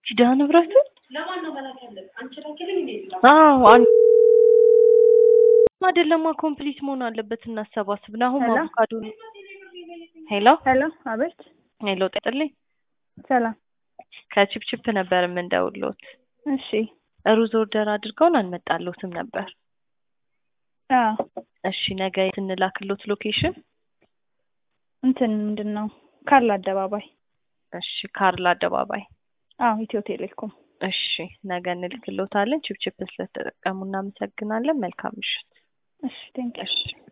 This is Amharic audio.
ኪዳነ ምሕረትን አዎ አንድ አይደለማ ኮምፕሊት መሆን አለበት። እናሰባስብ ና አሁን ሄሎ? አቮካዶ ሄሎ ሄሎ፣ አቤት። ሄሎ ጤጥልኝ ሰላም። ከቺፕቺፕ ነበር የምንደውሎት። እሺ። ሩዝ ኦርደር አድርገውን አልመጣሎትም ነበር። አዎ፣ እሺ ነገ የት እንላክሎት ሎኬሽን? እንትን ምንድን ነው ካርል አደባባይ። እሺ ካርል አደባባይ። አዎ፣ ኢትዮ ቴሌኮም። እሺ ነገ እንልክሎታለን። ቺፕቺፕ ስለተጠቀሙ እናመሰግናለን። መልካም ምሽት። እሺ፣ ቴንክ እሺ